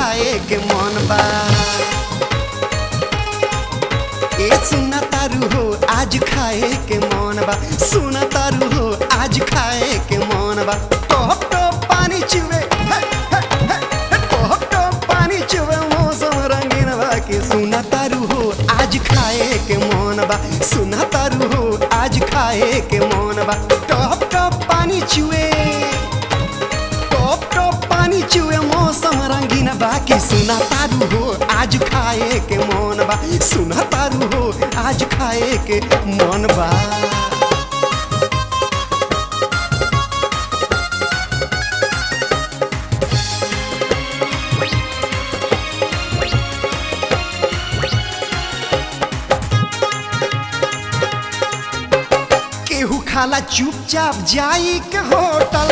खाए के मन बा ए सुना तारू हो आज खाए के मन बा सुना तारू हो आज खाए के मन बा टॉप टॉप पानी चुवे हे, हे, हे, हे, टॉप टॉप पानी चुवे मौसम रंगीन बा के सुना तारू हो आज खाए के मन बा सुना तारू हो आज खाए के मन बा टॉप टॉप पानी चुवे टॉप टॉप पानी चुए मौसम रंगीन बाकी सुना तारू हो आज खाए के मन बा सुना तारू हो आज खाए के मन बा केहू खाला चुपचाप जाई के होटल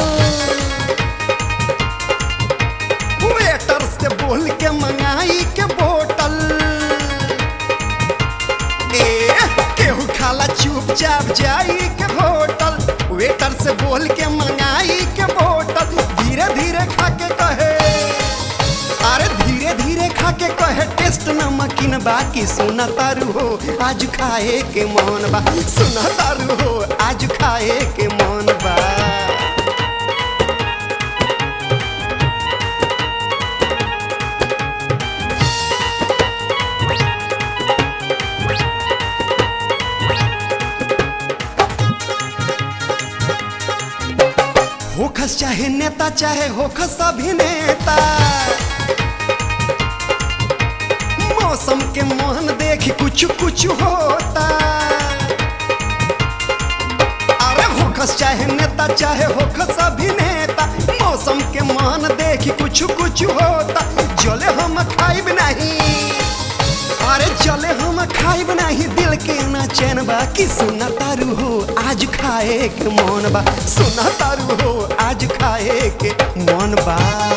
वेटर से बोल के मंगाई के बोतल ए केहू खाला चुपचाप जाई के होटल वेटर से बोल के मंगाई के बोतल धीरे धीरे खा के कहे अरे धीरे धीरे खा के कहे टेस्ट नमकीन बाकी सुना तारू हो आज खाए के मन बा सुना तारू हो आज खाए के मन बा होखस चाहे नेता चाहे होखस अभिनेता मौसम के मोहन देख कुछ कुछ होता अरे होखस चाहे नेता चाहे होखस अभिनेता मौसम के मोहन देख कुछ कुछ होता जले हम खाइब नहीं अरे चले हम खाइब नहीं दिल के ना चैन बा कि सुना तारू हो आज खाए के मन बा सुना तारू हो आज खाए के मन बा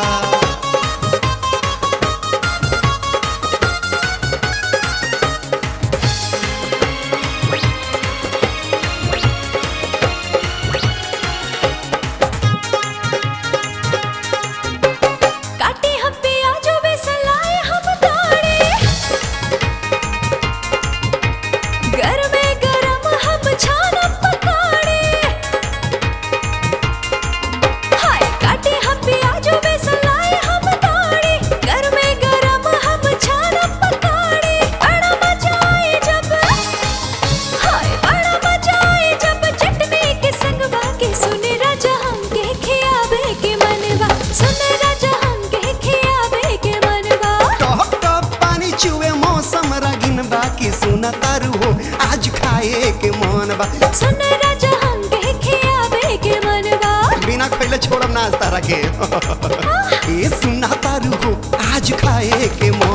काटे हम प्याजो बेसन लाए हम ताड़े गरमे गरम हम छाना पकाड़े हाय काटे हम प्याजो बेसन लाए हम ताड़े गरमे गरम हम छाना पकाड़े बड़ा मजा आए जब हाय बड़ा मजा आए जब चटनी के संग बाके सुने राजा हमके खियावे के मनवा सुने राजा हमके खियावे के मनवा टॉप टॉप पानी चुए मौसम रगिन बा कि सुना तारू हो आज खाए के मन बा सुने राजा हमके खियावे के मनवा बिना खैले छोड़ब नाच तारा के ए सुना तारू हो आज खाए के मन